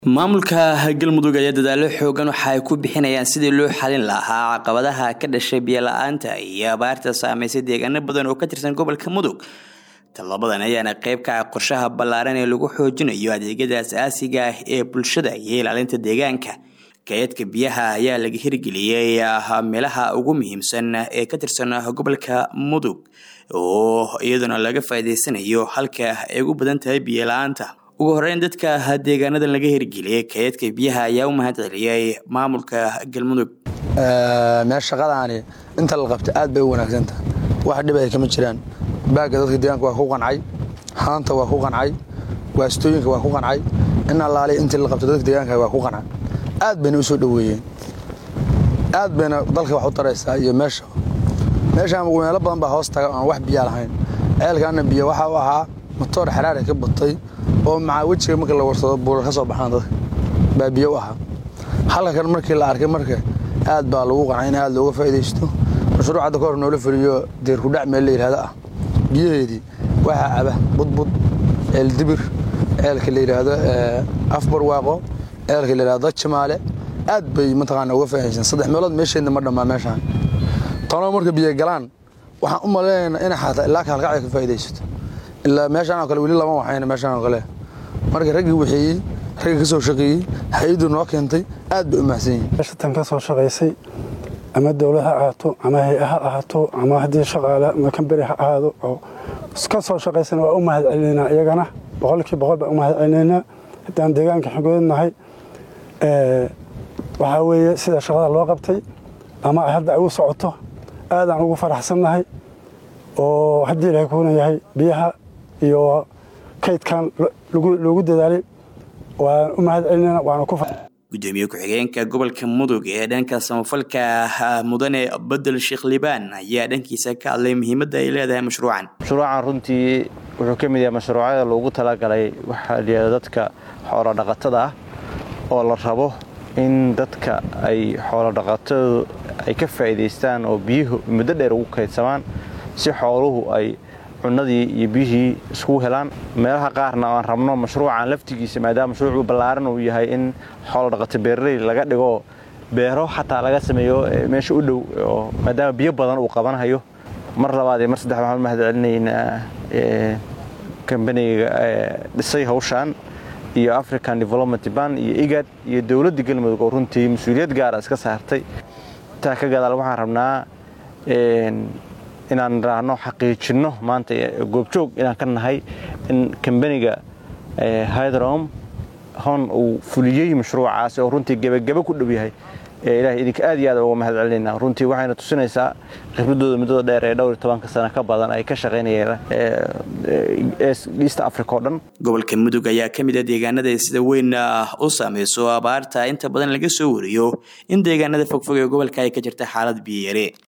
maamulka galmudug ayaa dadaalo xoogan waxa ay ku bixinayaan sidii loo xalin lahaa caqabadaha ka dhashay biyola-aanta iyo abaarta saameysay deegaano badan oo ka tirsan gobolka mudug tallabadan ayaana qeyb ka ah qorshaha ballaaran ee lagu xoojinayo adeegyada as-aasiga ah ee bulshada iyo ilaalinta deegaanka kaydka biyaha ayaa laga hirgeliyey meelaha ugu muhiimsan ee ka tirsan gobolka mudug oo iyaduna laga faa'iideysanayo halka ay ugu badan tahay biyola-aanta ugu horeyn dadka deegaanadan laga hirgeliyey kaydka biyaha ayaa u mahad celiyey maamulka galmudug meel shaqadaani inta la qabta aad bay u wanaagsanta wax dhib ay kama jiraan baagga dadka deegaanka waa ku qancay haanta waa ku qancay waastooyinka waa ku qancay in allaale intii la qabta dadka deegaanka waa ku qancay aad bayna u soo dhoweeyeen aad bayna dalka wax u taraysaa iyo meesha meeshaan meelo badan baa hoos taga aan wax biyaa lahayn ceelkaana biyo waxa u ahaa matoor xaraari ka batay oo macaa wejiga marka la warsado buurar ka soo baxaan dadka baa biyo u ahaa halka kan markii la arkay marka aad baa lagu qancay in aad looga faa'iidaysto mashruuc hadda ka hor noola fuliyo deerkudhac meel la yidhahdo ah biyaheedii waxaa caba budbud ceel dibir ceelka la yidhaahdo afbarwaaqo ceelka la yidhahdo jimaale aad bay mataqaana uga faa'iidaysan saddex meelood meesheedna ma dhammaa meeshaan tanoo marka biyo galaan waxaan u malaynaynaa inay xataa ilaa ka halkacda ka faa'iidaysato ilaa meeshaan oo kale weli lama waxayna meeshaan oo kale marka raggii waxeeyey ragga ka soo shaqeeyey hay-addu noo keentay aad bay u mahadsan yihin meeshatan ka soo shaqaysay ama dowlad ha ahaato ama hay-a ha ahaato ama haddii shaqaale ama kamberi ha ahaado oo ka soo shaqaysana waa u mahad celinaynaa iyagana boqolkii boqol baan u mahad celinaynaa haddaan deegaanka xogoodnahay waxaa weeye sida shaqada loo qabtay ama hadda ay u socoto aadaan ugu faraxsannahay oo haddii ilahay kuuna yahay biyaha iyo kaydkan loogu dadaalay waan u mahad celinayna waana ku gudoomiye ku-xigeenka gobolka mudug ee dhanka samafalka mudane bedel sheekh libaan ayaa dhankiisa ka hadlay muhiimadda ay leedahay mashruucan mashruucan runtii wuxuu ka mid yahay mashruucyada loogu talagalay waxaa layihahda dadka xoolo dhaqatada ah oo la rabo in dadka ay xoolo dhaqatadu ay ka faa'iidaystaan oo biyuhu muddo dheer ugu kaydsamaan si xooluhu ay cunadii iyo biyihii iskugu helaan meelaha qaarna aan rabno mashruucan laftigiisa maadaama mashruucu ballaaran uu yahay in xoolo dhaqato beeraley laga dhigo beero xataa laga sameeyo meesha u dhow oo maadaama biyo badan uu qabanhayo mar labaad iyo mar saddex waxaan u mahad celinaynaa kambaniga dhisay hawshaan iyo african development ban iyo igad iyo dowladda galmudug oo runtii mas-uuliyad gaara iska saartay intaa ka gadaal waxaan rabnaa inaan raahno xaqiijinno maanta goobjoog inaan ka nahay in kambaniga hydrom hon uu fuliyey mashruucaas oo runtii gebagebe ku dhow yahay ilahay idinka aad iyo aad uga mahad celinayna runtii waxayna tusinaysaa khibradooda muddada dheer ee dhowr iyo tobanka sano ka badan ay ka shaqaynayeen east africa oo dhan gobolka mudug ayaa ka mid ah deegaanada sida weyn u saameyso abaarta inta badan laga soo wariyo in deegaanada fogfog ee gobolka ay ka jirta xaalad biyayare